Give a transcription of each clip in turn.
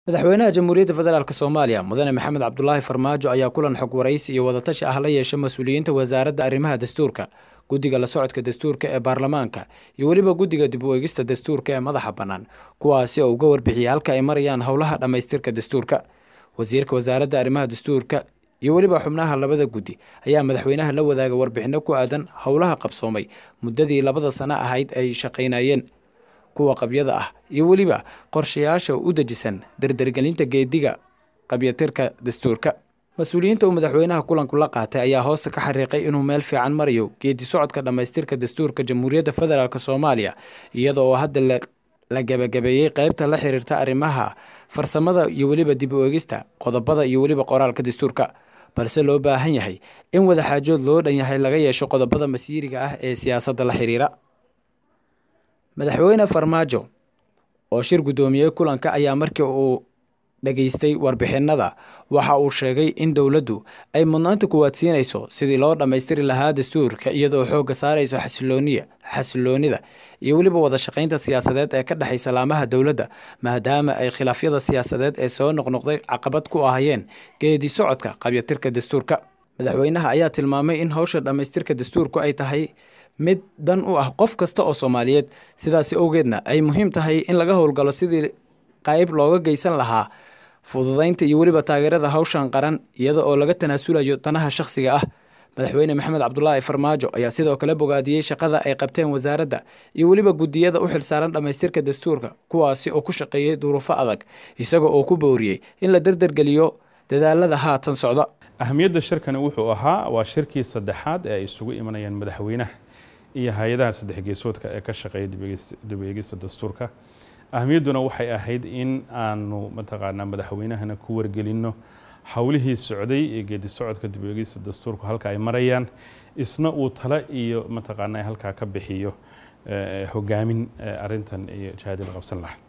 madaxweynaha jamhuuriyadda federaalk soomaaliya mudane maxamed cabdulaahi farmaajo ayaa kulan xog waraysi iyo wadatashi ah la yeeshay mas-uuliyiinta wasaaradda arrimaha dastuurka guddiga la socodka dastuurka ee baarlamaanka iyo weliba guddiga dib u eegista dastuurka ee madaxa bannaan kuwaasi oo uga warbixiyey halka ay marayaan howlaha dhammaystirka dastuurka wasiirka wasaaradda arrimaha dastuurka iyo weliba xubnaha labada guddi ayaa madaxweynaha la wadaaga warbixinno ku aadan howlaha qabsoomay muddadii labada sano ahayd ay shaqaynayeen kuwa qabyada ah iyo weliba qorshayaasha u dejisan dardargelinta geediga qabyatirka dastuurka mas-uuliyiinta uu madaxweynaha kulanku la qaatay ayaa hoosta ka xariiqay inuu meel fiican marayo geedi socodka dhammaystirka dastuurka jamhuuriyadda federaalk soomaaliya iyada oo hadda la gebagabeeyey qeybta la xiriirta arrimaha farsamada iyo weliba dib u eegista qodobada iyo weliba qoraalka dastuurka balse loo baahan yahay in wadaxaajood loo dhan yahay laga yeesho qodobada masiiriga ah ee siyaasadda la xiriira madaxweyne farmaajo oo shir guddoomiyey kulanka ayaa markii uu dhageystay warbixinada waxa uu sheegay in dowladdu ay mudnaanta kuwaadsiinayso sidii loo dhammaystiri lahaa dastuurka iyadoo xoogga saarayso xasilooniya xasiloonida iyo weliba wada shaqaynta siyaasadeed ee ka dhexaysa laamaha dowladda maadaama ay khilaafyada siyaasadeed ee soo noqnoqday caqabad ku ahayeen geedi socodka qabyatirka dastuurka madaxweynaha ayaa tilmaamay in howsha dhammaystirka dastuurku ay tahay mid dan u ah qof kasta oo soomaaliyeed sidaasi owgeedna ay muhiim tahay in laga howlgalo sidii qayb looga geysan lahaa fududaynta iyo weliba taageerada hawshan qaran iyada oo laga tanaasulayo danaha shakhsiga ah madaxweyne maxamed cabdulaahi farmaajo ayaa sidoo kale bogaadiyey shaqada ay qabteen wasaaradda iyo weliba guddiyada u xilsaaran dhammaystirka dastuurka kuwaasi oo ku shaqeeyey duruufo adag isaga oo ku booriyey in la dardargeliyo dadaalada haatan socda ahamiyadda shirkani wuxuu ahaa waa shirkii saddexaad ee ay isugu imanayaan madaxweynaha iyo hay-adaha saddex geesoodka ee ka shaqeeya dib eegista dastuurka ahamiyadduna waxay ahayd in aanu mataqaanaa madaxweynahana ku wargelinno howlihii socday ee geedi socodka dib eegista dastuurku halka ay marayaan isna uu tale iyo mataqaanaa halkaa ka bixiyo hogaamin arintan iyo jihadii la qabsan lahaa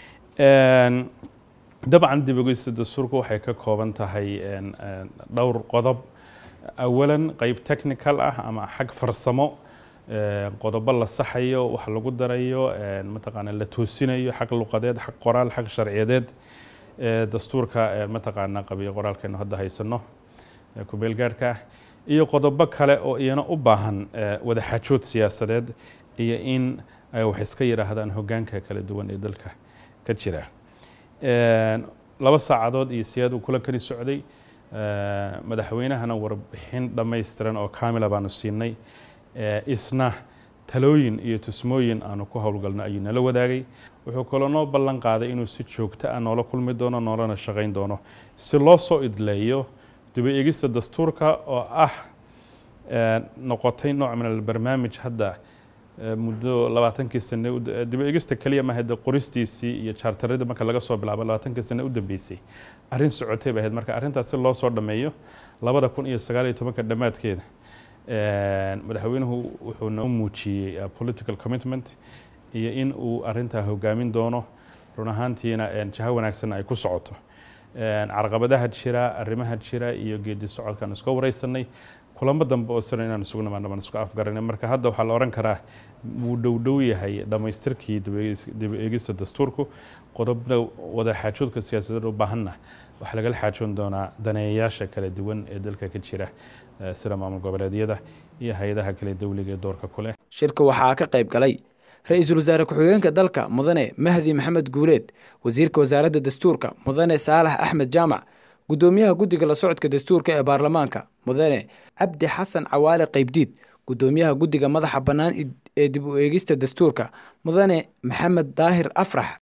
dabcan dib eegista dastuurku waxay ka kooban tahay dhowr qodob awalan qeyb technical ah ama xag farsamo qodobo la saxayo wax lagu darayo mataqaana la toosinayo xag luqadeed xag qoraal xag sharciyadeed dastuurka mataqaana qabiyo qoraalkeenu hadda haysano kubeelgaarhka ah iyo qodobo kale oo iyana u baahan wadaxaajood siyaasadeed iyo in ay wax iska yidhaahdaan hogaanka kala duwan ee dalka ka jira laba saacadood iyo siyaad uu kula kali socday madaxweynahana warbixin dhammaystiran oo kaamila baanu siinay isna talooyin iyo tusmooyin aanu ku howlgalno ayuu nala wadaagay wuxuu kaloo noo ballan qaaday inuu si joogto ah noola kulmi doono noolana shaqayn doono si loo soo idleeyo dib eegista dastuurka oo ah noqotay nooc min albarnaamij hadda muddo labaatankii sane dib eegista keliya maaha de qoristiisii iyo jaartaradii marka laga soo bilaabo labaatankii sane u dambeysay arrin socotay bay ahayd marka arrintaas si loo soo dhammeeyo labada kun iyo sagaal iyo tobanka dhammaadkeeda madaxweynuhu wuxuu noo muujiyey political commitment iyo in uu arintaa hogaamin doono run ahaantiina jaho wanaagsanna ay ku socoto carqabadaha jira arrimaha jira iyo geedi socodkaan iska wareysanay kulamo dambe oo sano inaan isugu nimaano baan isku afgaranay marka hadda waxaa la oran karaa wuu dhowdhow yahay dhammaystirkii dib eegista dastuurku qodobada wada xaajoodka siyaasadeed u baahanna waxaa lagala xaajoon doonaa daneeyayaasha kala duwan ee dalka ka jira sida maamul goboleedyada iyo hay-adaha kale dowliga ee doorka ku leh shirka waxaa ka qayb galay ra-iisul wasaare ku-xigeenka dalka mudane mahdi maxamed guuleed wasiirka wasaaradda dastuurka mudane saalax axmed jaamac guddoomiyaha guddiga la socodka dastuurka ee baarlamaanka mudane cabdi xasan cawaale qaybdiid guddoomiyaha guddiga madaxa bannaan ee dib u eegista dastuurka mudane maxamed daahir afrax